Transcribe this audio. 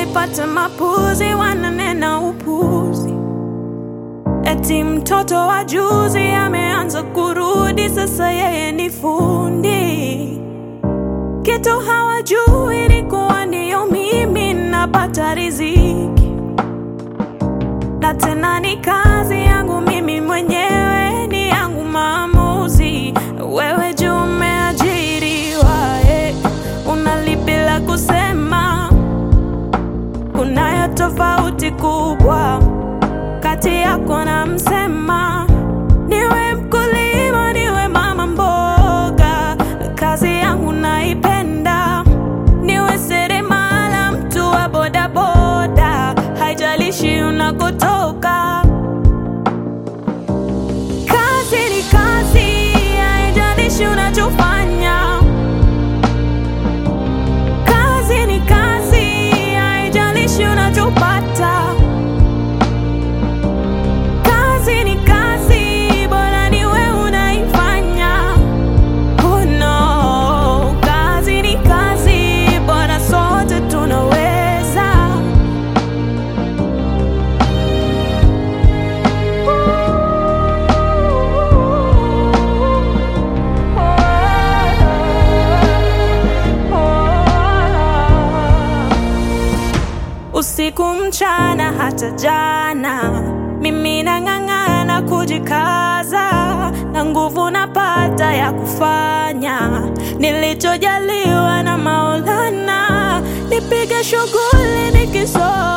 nipate mapuzi, wananena upuzi, eti mtoto wa juzi ameanza kurudi, sasa yeye ni fundi. Kitu hawajui ni kuwa ndiyo mimi napata riziki, na tena ni kazi yangu mimi mwenyewe, ni yangu maamuzi. Wewe juu umeajiriwa, eh, unalipi la kusema? Kunayo tofauti kubwa kati yako na msema. Niwe mkulima, niwe mama mboga, kazi yangu naipenda. Niwe seremala, mtu wa bodaboda, haijalishi unakotoka. Kazi ni kazi, haijalishi unachofanya. Kazi ni kazi, haijalishi unachopata. Kazi ni kazi, bora ni wewe unaifanya. Oh no, kazi ni kazi, bora sote tunaweza. Usiku mchana hata jana, mimi nang'ang'ana kujikaza, na nguvu napata ya kufanya nilichojaliwa na Maulana, nipige shughuli nikisoma